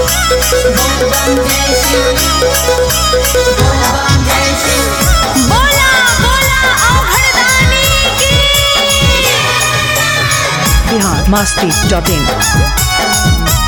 बोला बोला औघड़दानी की बिहार मस्ती डॉट इन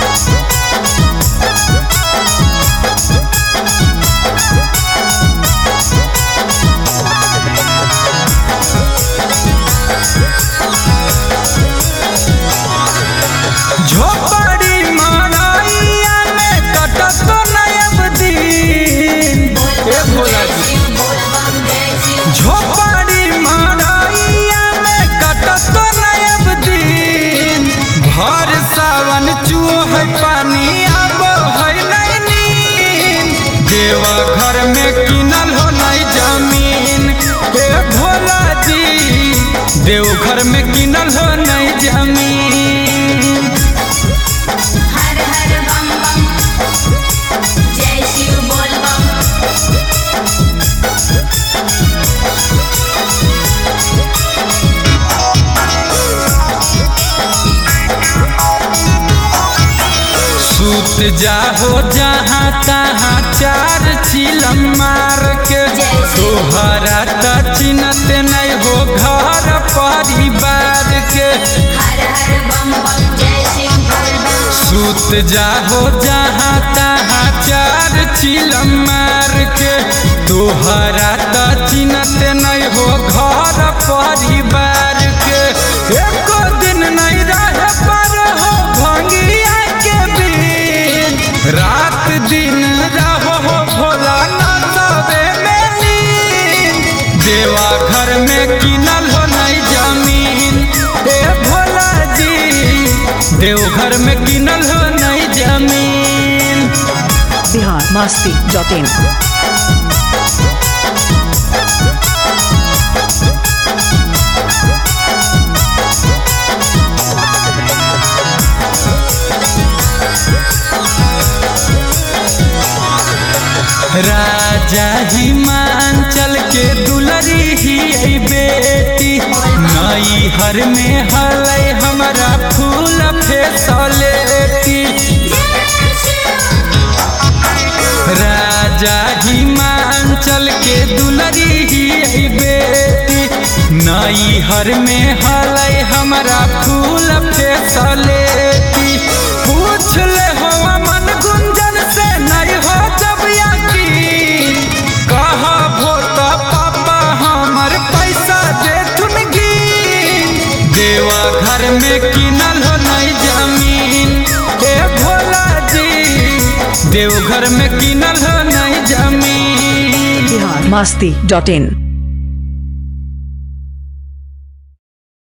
झोपड़ी मड़ैया में कटत नयब दिन ए भोला जी झोपड़ी मड़ैया में कटत नयब दिन भर सावन चूह पानी अब है नहीं नींद देवा घर में किनल हो नहीं जमीन ए भोला जी देवघर में किनल हो नहीं जमीन हर हर बम बम जय शिव बोल बम सूत जाहो जहाँ तहाँ चार चिलम मार के तोहरा त चिन्हत नहीं हो घर परिवार के हर हर बम बम जय शिव बोल बम सूत जाहो जहाँ तहाँ चार चिलम मार के तोहरा त चिन्हत नहीं हो घर परिवार के एको दिन नहीं रह पर हो भंगिया के बीन रात दिन रहो हो भोला नसबे में लीन देवा घर में किनल हो नहीं जमीन ए भोला जी देवघर में किनल हो नहीं जमीन बिहार मस्ती डॉट इन राजा हिमांचल के दुलरी ही आई बेटी नई हर में हलै हमारा फूल फेसलेती राजा हिमांचल के दुलरी ही आई बेटी नई हर में हलै हमारा फूल फेसलेती पूछ ले हो मन गुंजन से नहीं हो जब यकीन कहा भोत पापा हमर पैसा दे गिन देवा घर में किनल हो नहीं जमीन ए भोला जी देवघर में किनल हो नहीं जमीन बिहार मस्ती डॉट इन